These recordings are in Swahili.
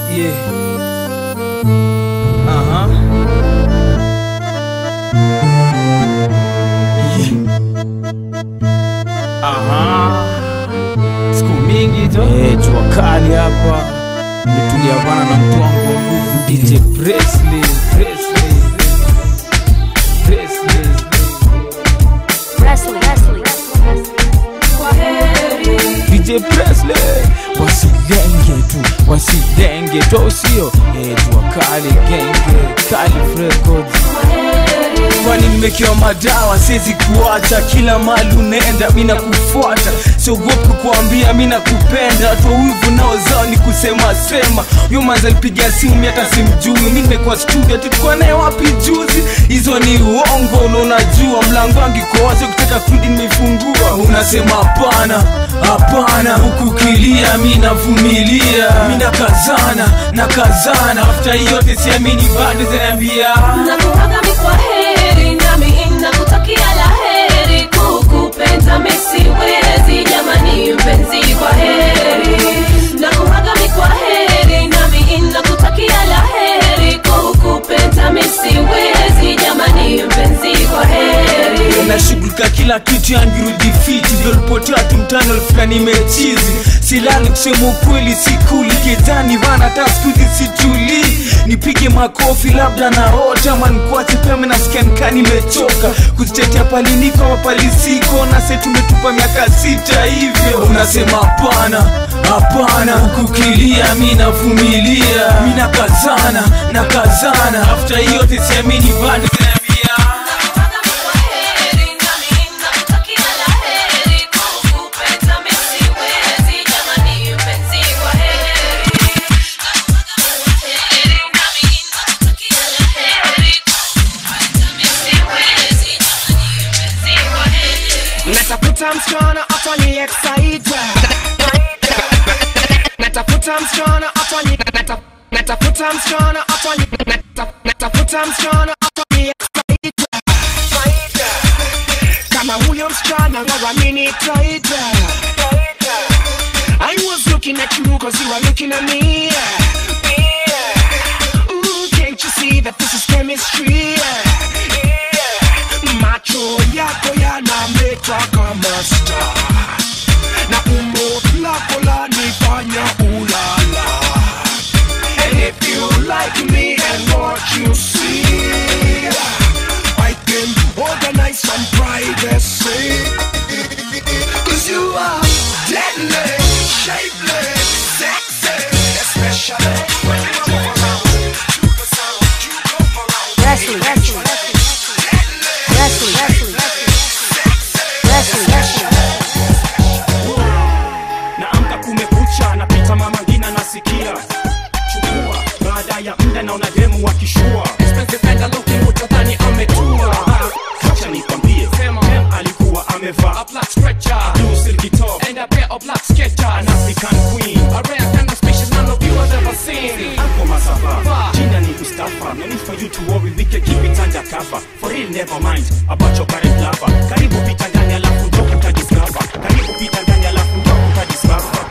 Yeah. Aha. Yeah. Aha. Siku mingi tu. Eh, jua kali hapa. Nimetulia bana na mtu wangu wa nguvu DJ Presley. Presley. Presley. Presley, Presley. DJ Presley wasilenge tu wasilenge tu au sio eh, jua kali genge Calif Records kwani nimekewa madawa siwezi kuacha kila mali unaenda mi nakufuata siogopi kukuambia mi nakupenda watu wivu nao zao ni kusema sema huyo manza alipiga simu mi hata simjui mi nimekuwa studio tulikuwa naye wapi juzi hizo ni uongo unaonajua mlango wangu iko wazi ukitaka kurudi nimeifungua unasema hapana hapana huku kilia mi navumilia mi nakazana nakazana afta yote siamini bado zinaambia nakuaga mi kwa heri nami nakutakia la heri kukupenda misiwezi jamani mpenzi kwa heri nakuaga mi kwa heri nami nakutakia la heri kukupenda misiwezi jamani mpenzi kwa heri nashughulika kila kitu yangirudi fiti vyolipotea tumtano lifika nimechizi silali kusema ukweli sikuli kedhani vana hata skuzi situli nipige makofi labda naota manikwache peme nasikia nikaa nimechoka kuzitetea paliniko mapalisiko na se tumetupa miaka sita hivyo unasema hapana hapana kukilia mi navumilia mi nakazana nakazana afta hiyote siamini bado zinaambia Nakuaga mi kwa heri nami nakutakia la heri kukupenda misiwezi jamani mpenzi kwa heri natafuta msichana atani excite natafuta msichana atani nata- natafuta msichana atani nata- natafuta msichana atani excite kama huyo msichana waramini taita I was looking at you cause you are looking at me Ooh, can't you see that this is chemistry macho yako yanameta kama star na umbo lako lanifanya ulala and if you like me and what you see I can organize some privacy cause you are deadly shapely sexy especially when you move around to the sound you go around Presley, Presley. Presley, Presley. Presley, Presley. naamka kumekucha napita mama ngina nasikia chukua baada ya mda naona demu wakishua utadhani ametua acha nikwambie dem alikuwa amevaa blue silky top an African queen Uncle Masaba, jina ni Mustafa No need for you to worry, we can keep it under cover For real, never mind about your current lover Karibu pita ndani alafu ndo utadiscover Karibu pita ndani alafu ndo utadiscover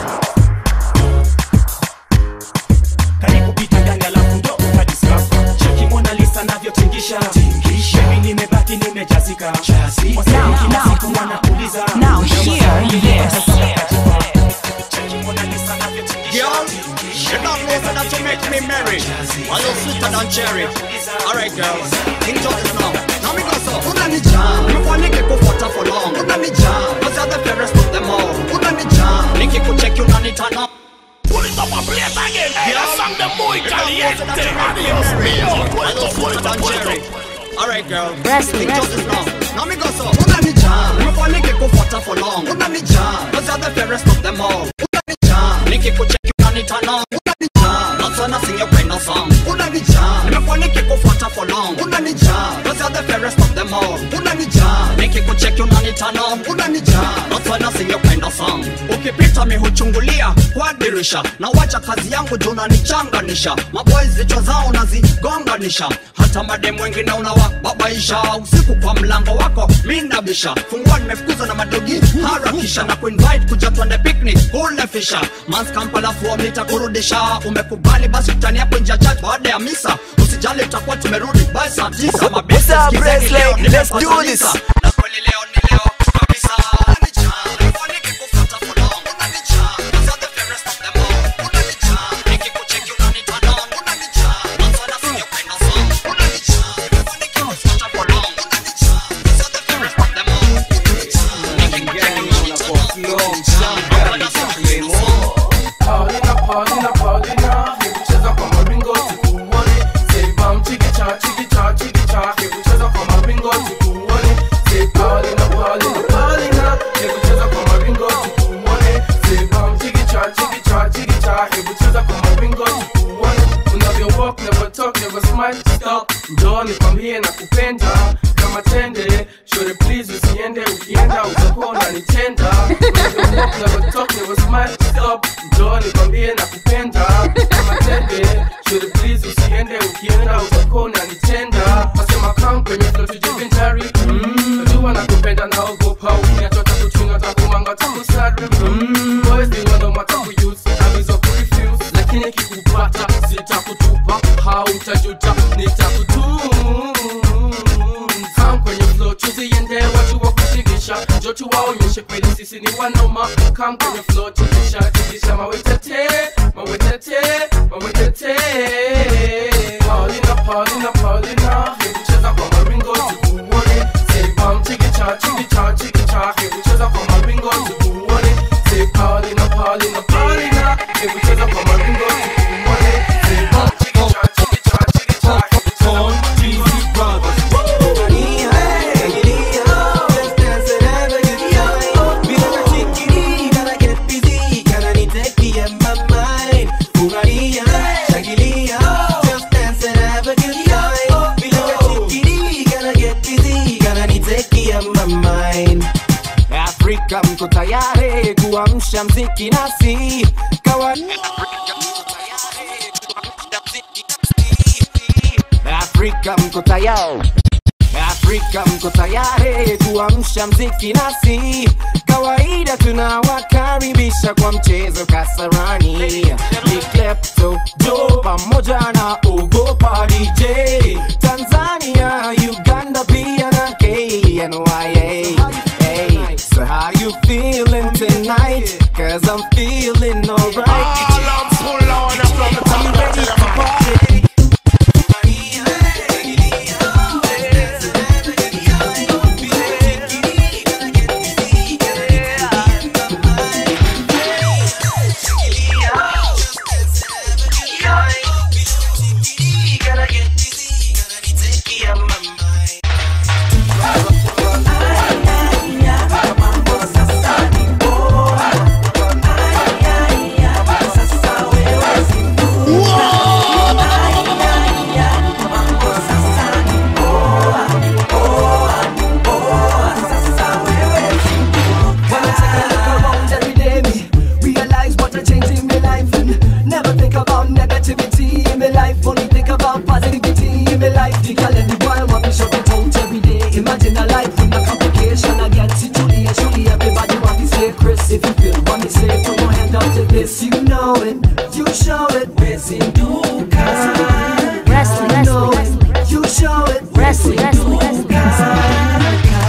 karibu pita ndani alafu ndo utadiscover cheki Mona Lisa navyotingisha Baby nimebaki nimejazika Wasanii kila siku wanauliza Now hear this. Cheki Mona Lisa navyotingisha Girl, you don't know so that you make me merry. While you sweeter than cherry. Alright, girl, enjoy this now. Now me go so. Unanijaa, nifanike kufuata for long. Unanijaa, cause you're the fairest of them all. Unanijaa, nikikucheck unanitana. Pull it up and play it again. Yeah, song the muy caliente. Adios mío. While you sweeter than cherry. Alright, girl, Presley, enjoy Presley. this now. Now me go so. Unanijaa, nifanike kufuata for long. Unanijaa, cause you're the fairest of them all. Unanijaa, nikikucheck unanitana. Unanijaa, not sana sing your kind of song. Unanijaa, nimekuwa nikikufuata for long. Unanijaa, cause you're the fairest of them all. Unanijaa, nikikucheck unanitana. Unanijaa, not sana sing your kind of song. Ukipita mi huchungulia kwa direct kudhirisha na wacha kazi yangu juu unanichanganisha maboys vichwa zao nazigonganisha hata mademu wengine unawababaisha usiku kwa mlango wako minabisha fungua nimefukuza na madogi harakisha na kuinvite kuja twende picnic kule fisha mans kampala fuo nitakurudisha umekubali basi tutani hapo nje ya church baada ya misa usijali tutakuwa tumerudi by saa tisa mabesi What's up, sikizeni Presley? leo Let's do nimepata this. lisa. na kweli leo ni leo kabisa Unanijaa, nifunike kufuata for long. Unanijaa, cause you're the fairest of them all. Unanijaa, nikikucheki unaniturn on. Unanijaa, mwanzo na singependa song. Unanijaa, nifunike kufuata for long. Unanijaa, cause you're the fairest of them all. Unanijaa, nikikucheki unaniturn on. Mwanzo na singependa song. Paulina, Paulina, Paulina, hebu cheza kwa maringo tukuone. Say bam chiki cha chiki cha chiki cha, hebu cheza kwa maringo tukuone. Say Paulina, Paulina, Paulina, hebu cheza kwa maringo tukuone. Say bam chiki cha chiki cha chiki cha, hebu cheza kwa maringo tukuone. Unavyo walk, never talk, never smile, stop. Njoo nikwambie na kupenda kama tende. Shore please usiende, ukienda utakuwa unanitenda. Unavyo walk, never talk, never smile, stop. Njoo nikwambie na kupenda kama tende. Shore please usiende, ukienda utakuwa unanitenda. Nasema come kwenye flow tujivinjari. Mm, najua nakupenda naogopa ukiniachota kuchunga takumanga takusari. Mm, boys ni wando matakuuse avizo kurefuse, lakini kikupata sitakutupa, hautajuta nitakutunza kwenye flow tuziende watu wa kushikisha njo tuwaonyeshe kweli sisi ni wanoma kam kwenye flow tikisha tikisha mawetete mawetete mawetete Paulina Paulina Paulina hebu cheza kwa maringo tukuone say bam chikicha chikicha chikicha hebu cheza kwa maringo tukuone say Paulina Paulina Paulina hebu cheza kwa maringo tukuone say bam chikicha chikicha chikicha hebu cheza kwa Afrika mko tayari kuamsha mziki nasi kawa Afrika mko tayari Afrika mko tayari kuamsha mziki nasi kawaida tunawakaribisha kwa mchezo kasarani ni klepto jo pamoja na ogopa DJ Tanzania Uganda pia na KNYA Hey, so how you feeling tonight? Cause I'm feeling alright. I'm ready to party. When I take a look around every day, me realize what a change in my life and never think about negativity in my life. Only think about positivity in my life. The girl and the boy want me shut it out every day. Imagine a life with no complication. I get it truly and truly everybody want me say Chris. If you feel what me say, put your hand up to this. You know it, you show it. Where's Duka? Wrestling, You know wrestling, it, you show it. wrestling, wrestling, wrestling.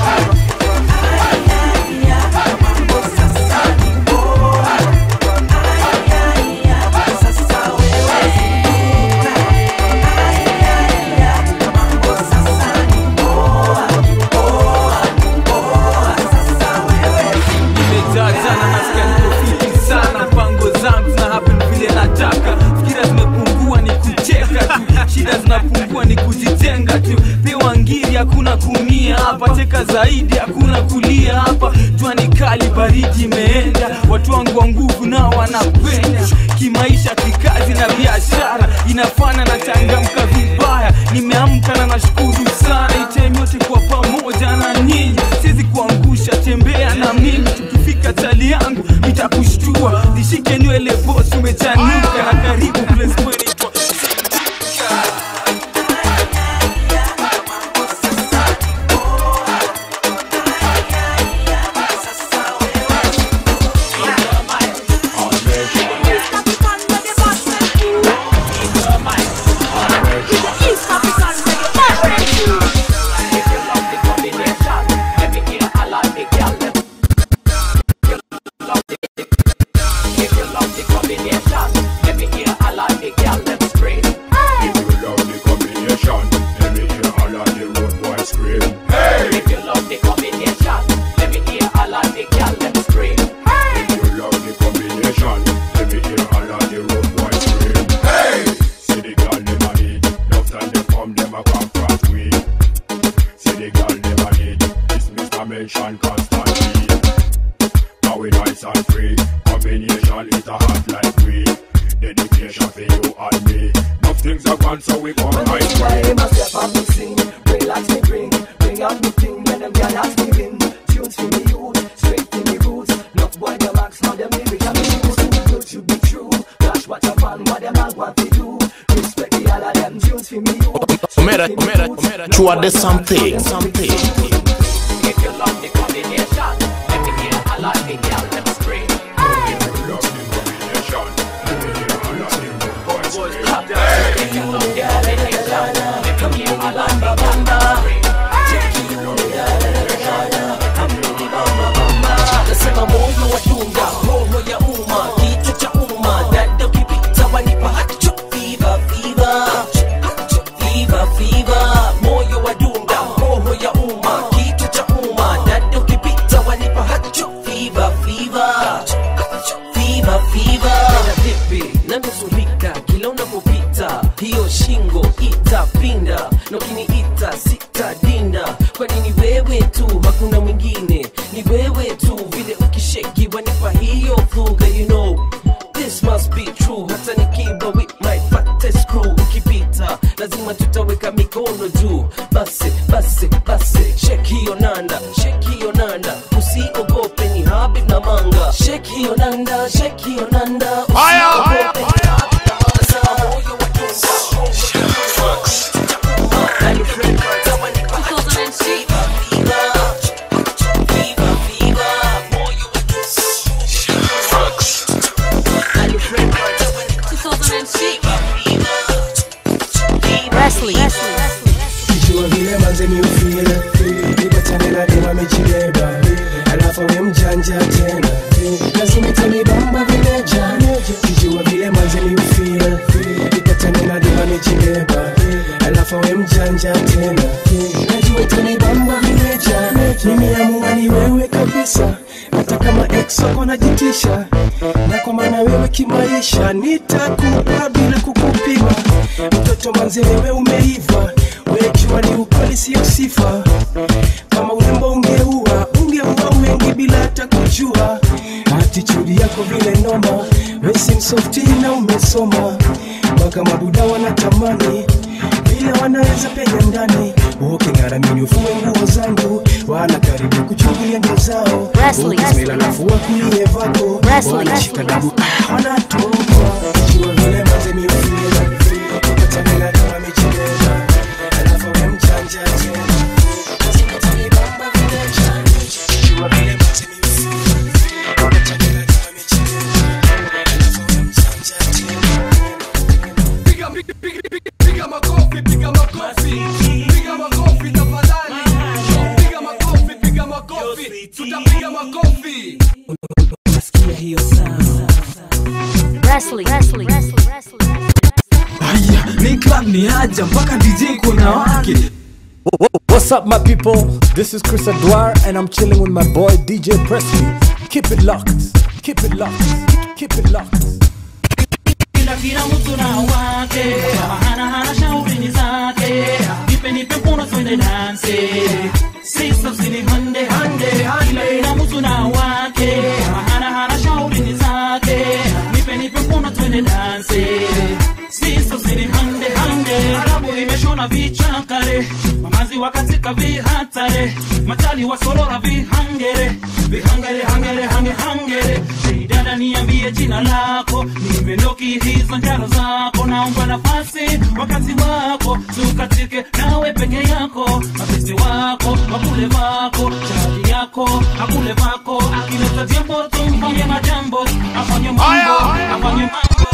nimejaa jana nasikia niko fiti sana mpango zangu zina happen vile nataka fikira zimepungua ni kucheka tu shida zinapungua ni kujitenga tu pewa ngiri hakuna kumia hapa teka zaidi hakuna kulia hapa jua ni kali baridi imeenda watu wangu wa nguvu nao wanapenya kimaisha kikazi na biashara inafana na changamka vibaya nimeamka na nashukuru sana item yote kwa pamoja na nyinyi siwezi kuangusha tembea na mimi tukifika tali yangu nitakushtua nishike nywele boss umechanuka na karibu place kweli kwa Mention constantly. Now we nice and free. Combination it a hot like we. Dedication for you and me. Enough things are gone, so we come right way. Time I step up and sing, relax me bring, bring out the thing when them girl ask me win. Tunes for me youth, straight to me roots. Enough boy them ask how them lyrics can be used. Too good to be true. Flash what up and what them all want to do. Respect the all of them tunes for me youth. Omera, Omera, Omera, Chua de something, something. If you love the combination, let me hear a lot of girl them scream. If you love the combination, let me hear a lot of girl them scream. nasema moyo wa dunga roho ya umma kichwa cha umma dada ukipita wanipa hacho fiva fiva fiva fiva moyo wa dunga roho ya umma kichwa cha umma dada ukipita wanipa hacho fiva fiva fiva fiva na vipi na nusurika kila unapopita hiyo shingo itapinda na ukiniita sitadinda kwa nini wewe tu hakuna mwingine ni wewe tu vile ukisheki wanipa hiyo fuga you know this must be true hata nikiba with my fattest crew ukipita lazima tutaweka mikono juu basi basi basi shek hiyo nanda shek hiyo nanda usiogope ni habib na manga shek hiyo nanda shek hiyo nanda usiogope ni habib na manga Sema moyo wa dunga Nani friend, tawa ni kwa hacho. Fiva, fiva. Fiva, fiva. Moyo wa dunga. Nani friend, tawa ni kwa Fiva, fiva. Wesley. Kijua vile manze mi ufile nipatane na dema mechibeba alafu we mjanja tena lazima itanibamba vileja kijua vile manze mi ufile nipatane na dema mechibeba alafu we mjanja tena najua itanibamba vileja nimeamua ni wewe kabisa hata kama ex wako najitisha na kwa maana wewe kimaisha nitakupa bila kukupima mtoto manze wewe umeiva wejua ni ukweli sio sifa kama urembo ungeua ungeua wengi bila hata kujua atitudi yako vile noma wesi msofti na umesoma mpaka mabuda wanatamani vile wanaweza penya ndani uking'aramini ufue nguo zangu wana karibu kuchungulia ndio zao Wesley. ukismail alafu wakulie vako Wesley. wanashika dabu ah, wanatoka jua vile manze miufile ukatanena kama michileza alafu we mjanja tena lazima tanibamba vileja jua vile manze miufile ukatanena kama michileza alafu we mjanja tena Piga, piga, piga, piga, piga makofi, piga makofi, piga makofi tafadhali. Piga makofi, piga makofi, tutapiga makofi. Wesley. Wesley. Aya, ni club ni haja mpaka DJ kuna wake What's up, my people? This is Chris Adwar, and I'm chilling with my boy DJ Presley. Keep it locked. Keep it locked. Keep it locked. kila kila mtu na wake hana hana shauri zake nipe nipe mkono twende danse sisa usini hande hande kila kila mtu na wake hana hana shauri zake nipe nipe mkono twende danse sisa usini hande hande arabu imeshona vichakare mamazi wakatika vihatare matali wasolora vihangere vihangere hangere hange hangere Dei, jina lako nimeloki hizo njano zako naomba nafasi wakati wako tukatike nawe peke yako mapesi wako wakule vako chadi yako akule vako akileta jambo tumfanye majambo afanye mambo afanye mambo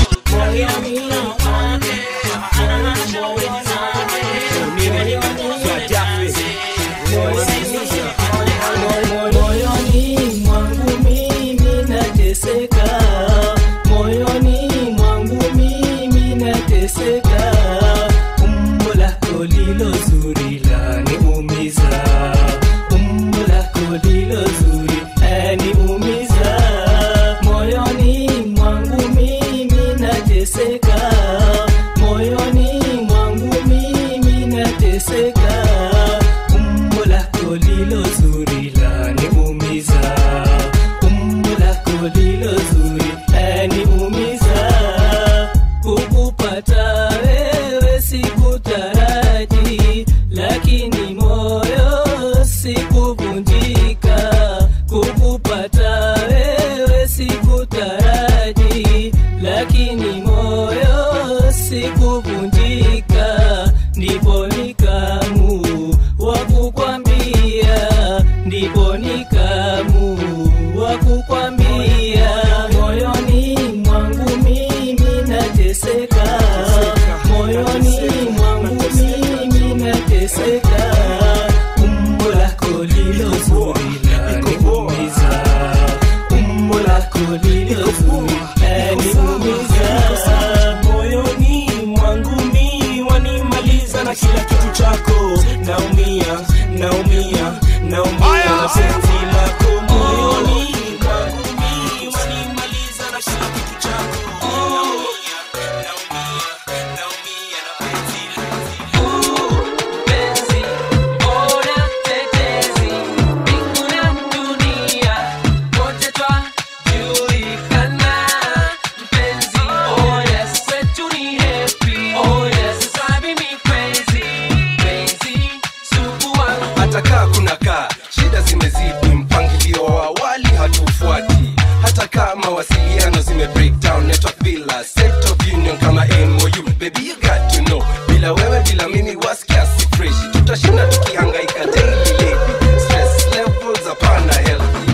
moyoni mwangu mimi nateseka moyoni mwangu mimi nateseka umbo lako lilo zuri laniumiza umbo lako lilo zuri laniumiza moyoni mwangu mimi nateseka moyoni mwangu mimi nateseka umbo lako lilo zuri laniumiza umbo lako lilo zuri laniumiza kukupata wewe sikutaraji lakini moyo sikuvunjika kukupata wewe sikutaraji lakini moyo sikuvunjika ndipo nikamu wa kukwambia ndipo nikamu wa kukwambia moyoni mwangu mimi nateseka moyoni mwangu mimi nateseka umbo lako lilo zuri laniumiza umbo lako lilo zuri laniumiza moyoni mwangu mi wanimaliza na kila kitu chako naumia naumia naumia na penzi lako moyoni mwangu mi wanimaliza na kila kitu chako naumia naumia naumia na penzi penzi bora tetezi mbingu na dunia wote twajulikana mpenzi oh yes kwetu ni happy oh yes drive me crazy crazy sugu wangu hata kaa kuna kaa shida zimezidi mpangilio wa awali hatufuati hata kaa mawasiliano zime break down network bila set of union kama mou baby you got to know bila wewe bila mimi wasikia si fresh tutashinda tukihangaika daily lady stress levels hapana healthy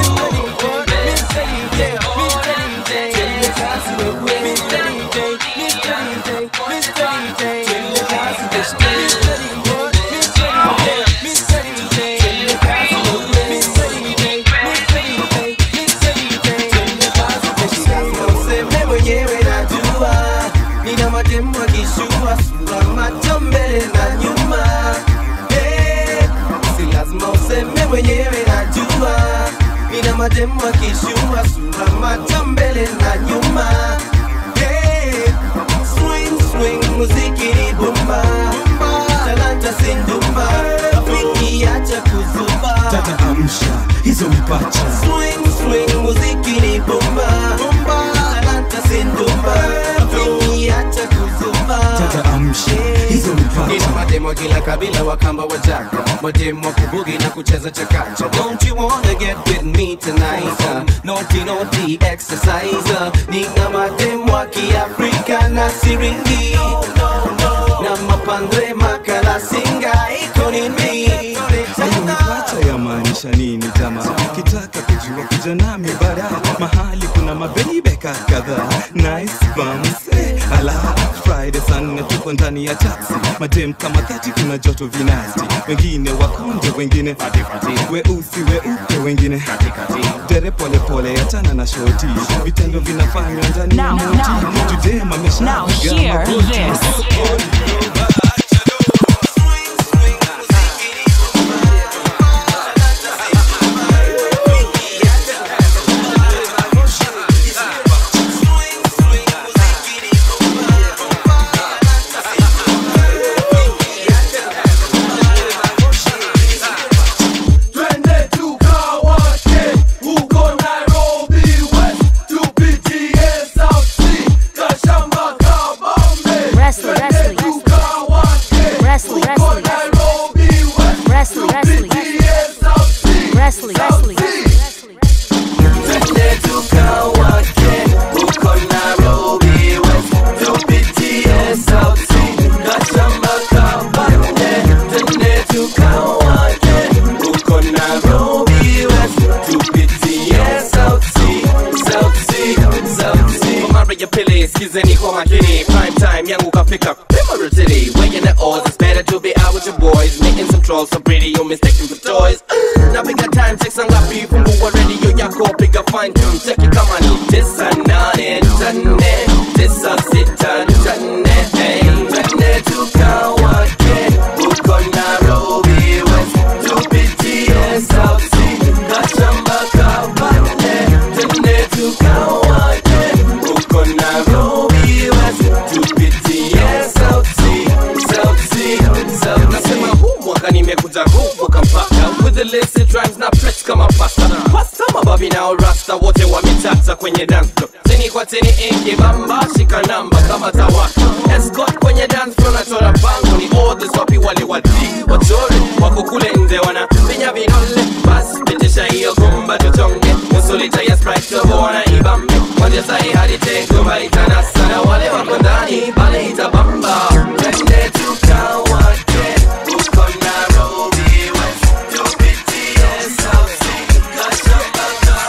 useme mwenyewe najua nina mademu akishua sura macho mbele na nyuma Eh, si lazima useme mwenyewe najua nina mademu akishua sura macho mbele na nyuma Eh, swing swing muziki ni bomba talanta sindumba rafiki acha kuzuba tata amsha hizo mipacha swing swing muziki ni bomba bomba talanta sindumba rafiki acha kuzuba tata amsha hizo mipacha Nina mademo kila kabila wakamba wajaka mademo kubugi na kucheza chakacha don't you wanna get with me tonight uh, naughty naughty exercise uh, nina mademo wa kiafrika na siringi na mapandre makala singa iko nini hiyo mipacha yamaanisha nini jama kitaka kujua kuja nami bara mahali kuna mabebeka kadhaa nice bums eh, ala friday saa nne tuko ndani ya taxi madem kama thati kuna joto vinasti wengine wakonde wengine weusi weupe wengine dere polepole achana na shoti vitendo vinafanywa ndani ya Now, moti now, judem Now hear this. Twende tukawake huko Nairobi West, tupitie South Sea, Kashamba, Kabambe. Wrestling, Twende wrestling. tukawake pili skizeni kwa makini prime time yangu kafika pima rutili weighing the odds it's better to be out with your boys making some trolls so pretty you mistaken for toys napiga time checks ngapi fungua radio yako piga fine tune cheki kama ni tisa nane tane tisa sita tane hey, tane tukawake uko Nairobi West tupitie South Sea kashamba kabale tane tukawake uko Nairobi West tupitie South Sea South Sea South nasema huu mwaka nimekuja kuvuka mpaka with the illicit rhymes na press kama pasta pasta mababi nao rasta wote wametata kwenye dance floor teni kwa teni ingi bamba shika namba kama tawaka escort kwenye dance floor nachora bango ni orders wapi wale wadi wachore wako kule nje wana vinya vinole bas pitisha hiyo gumba tuchonge nusu lita ya sprite tobona ibambe kwanzia sahi hadi tegumba itanasa na wale wako ndani pale itabamba twende tukawake uko Nairobi West tupitie South Sea kashamba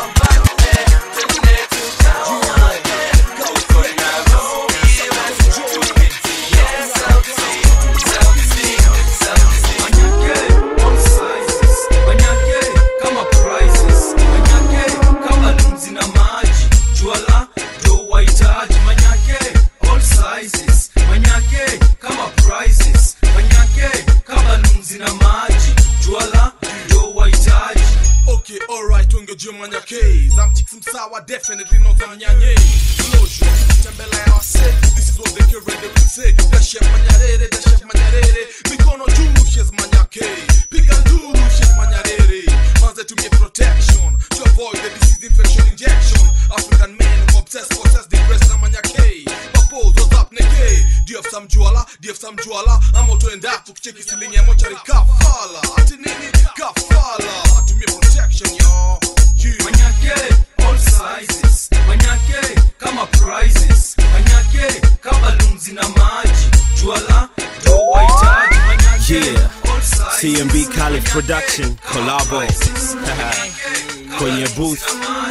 kabale twende tukawake uko Nairobi West tupitie South Sea South Sea South Sea Manyake, all sizes. Manyake, kama prizes. Manyake, kama lunzi na maji. Juala, ndo wahitaji. Manyake, all sizes. Manyake, kama prizes. Manyake, kama lunzi na maji. Juala, ndo wahitaji. Okay, alright, ungejua manyake zamchik msawa definitely not manyanye Closure, tembele ya wase This is what they can ready to say Da chef manyarere, da chef manyarere Mikono juu, shes manyake Piga nduru, shes manyarere Manze tumie protection To avoid the disease infection injection African men who obsess, possess the breast na manyake Papo, what's up neke Do you have some juala? Do you have some juala? Ama utoenda tukicheki silingi ya mochari kafala Ati nini? Kafala Tumie protection yo yeah. Manyake, all sizes. Manyake, kama prizes. Manyake, kama lunzi na maji. Juala, ndo wahitaji. Manyake, Yeah. all sizes. TMB College Production Collabo kwenye booth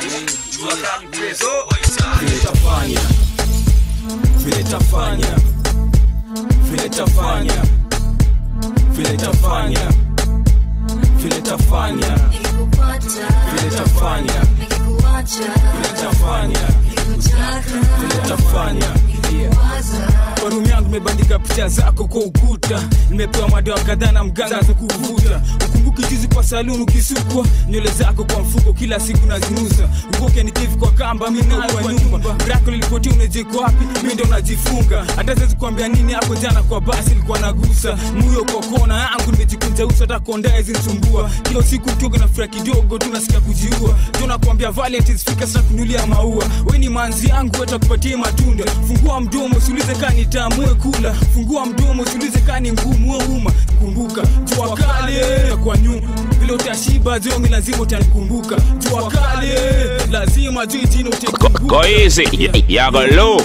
vile tafanya vile tafanya vile tafanya vile tafanya vile tafanya vile tafanya vile tafanya vile tafanya kwa rumu yangu nimebandika picha zako kwa ukuta nimepewa madawa kadhaa na mganga za kuvuta ukumbuki juzi kwa saluni ukisukwa nywele zako kwa mfuko kila siku nazinusa ukoke nikivu kwa kamba minayo kwa nyumba brako lilipotia unajeko wapi mi ndo najifunga hata siwezi kuambia nini hapo jana kwa basi ilikuwa nagusa muyo kwa kona yangu nimejikunja uso hata kondae zinisumbua kila usiku mtogo na fura kidogo tunasikia kujiua tunakwambia valentines fika sasa kunulia maua we ni manzi yangu watakupatia matunda fungua mdomo usiulize kani tamue kula fungua mdomo usiulize kani ngumu uma kumbuka jua kale kwa nyuma vile utashiba zongi lazima utanikumbuka jua kale lazima juu jina utakumbuka Go easy, y- y'all go low.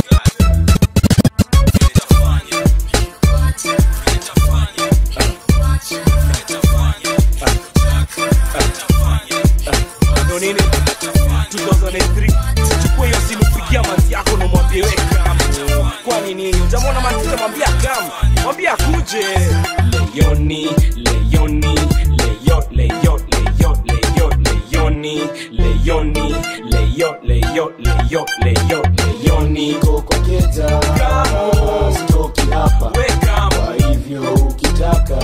ndo nini 2003 chukua hiyo simu pigia manzi yako na mwambie weka kwani nini utamwona manzi utamwambia kam mwambie akuje leyoni leyoni leyo leyo leyo leyo leyoni leyoni leyo leyo leyo leyo leyoni kokoketa stoki hapa kwa hivyo ukitaka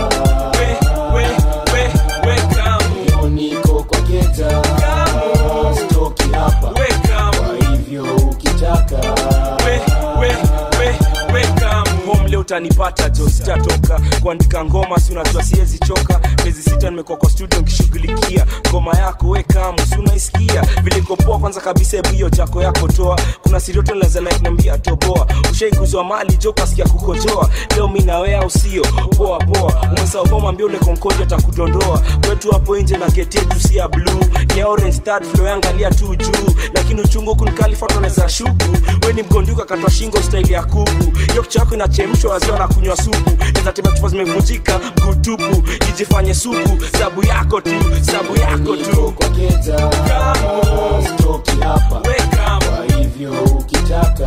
Yoni kokoketa stoki hapa kwa hivyo ukitaka home leo utanipata jo sitatoka kuandika ngoma si unajua siwezi choka miezi sita nimekuwa kwa studio nkishughulikia ngoma yako weka si unaisikia vile kopoa kwanza kabisa hebu hiyo jako yako toa kuna sirioto naweza like niambia toboa ushaikuzwa mali jo kasikia kukojoa leo mi nawe au sio poa poa umesahau boma ambia ule konkoja atakudondoa kwetu hapo nje na geti yetu si ya blue ni ya orange start flow yangalia tu juu lakini uchungu kunikalifatoneza shuku we ni mgonduka katwa shingo staili ya kuku hiyo kichwa yako inachemshwa waziwa na kunywa supu nezatema chupa zimevunjika mguu tupu ijifanye supu sabu yako tu sabu yako tu stoki hapa kwa hivyo hivyo ukitaka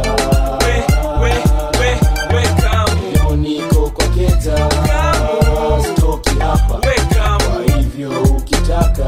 leo niko kwa keta stoki hapa kwa hivyo ukitaka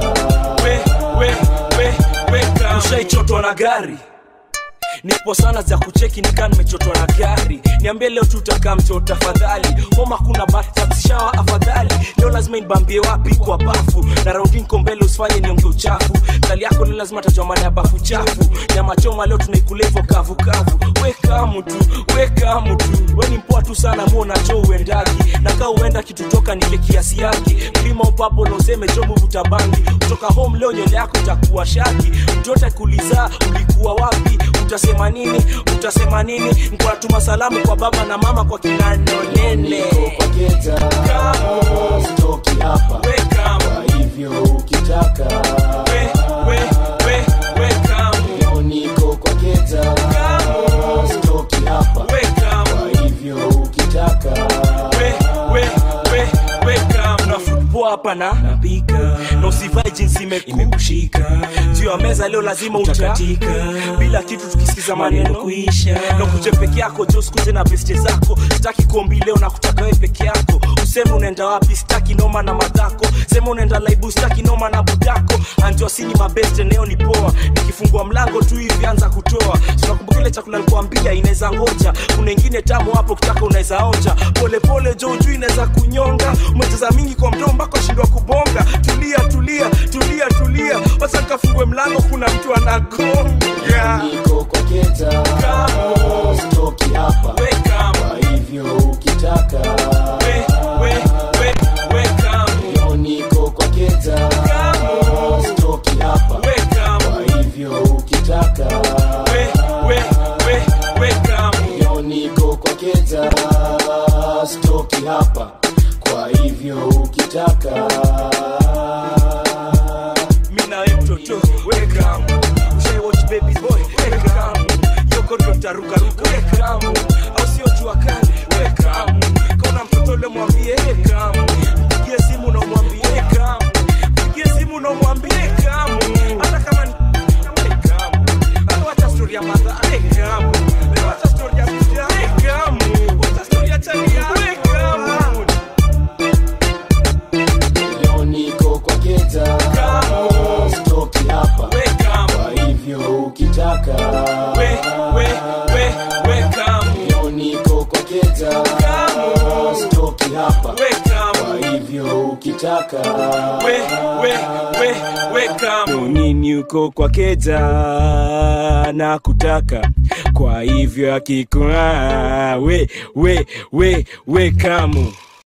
ushaichotwa na gari nipo sana za kucheki nikaa nimechotwa na gari niambie leo tutakaa mto tafadhali homa kuna batishawa afadhali leo lazima inibambie wapi kwa bafu na raundi nko mbele usifanye nionge uchafu tali yako ni lazima tajua maana ya bafu chafu nyama choma leo tunaikula hivyo kavu kavu weka mtu weka mtu we ni mpoa tu sana muona cho uendagi na kaa uenda kitu toka nile kiasi yake mlima upapo na useme jomu vutabangi kutoka home leo nywele yako itakuwa shaki mtoto kuliza ulikuwa wapi utasema nini utasema nini nkuwatuma salamu kwa baba na mama kwa kinanonene kwa keta stoki hapa kwa hivyo ukitaka leo niko kwa keta stoki hapa kwa hivyo ukitaka na football hapa na napika na usivae jinsi imekushika juu ya meza leo lazima utakatika bila kitu tukisikiza maneno kuisha na kuje peke yako jo sikuje na beste zako sitaki kuombi leo na kutaka wewe peke yako useme unaenda wapi sitaki noma na madhako sema unaenda laibu sitaki noma na budako anjua sini mabeste leo ni poa nikifungua mlango tu hivi anza kutoa tunakumbuka ile chakula nikuambia inaweza ngoja kuna ingine tamu hapo kitaka unaweza onja polepole jo juu inaweza kunyonga umecheza mingi kwa mdomo mpaka shindwa kubonga tulia tulia tulia tulia wacha nikafungue mlango kuna mtu anagonga niko kwa keta stoki hapa kwa hivyo ukitaka leo niko kwa keta stoki hapa kwa hivyo ukitaka leo niko kwa keta stoki hapa kwa hivyo ukitaka mi nawe mtoto welcome ushai watch baby boy welcome yoko ndo tarukaruka welcome au sio jua kali welcome kaona mtoto ule mwambie welcome mpigie simu na umwambie welcome mpigie simu na umwambie welcome hata kama ni welcome hata wacha story ya madha welcome wacha story ya mtia welcome wacha story ya chali ya welcome leo niko kwa keta stoki hapa kwa hivyo ukitaka leo niko kwa keta stoki hapa kwa hivyo ukitaka nini uko kwa keja na kutaka kwa hivyo akikuwa we we we we kamu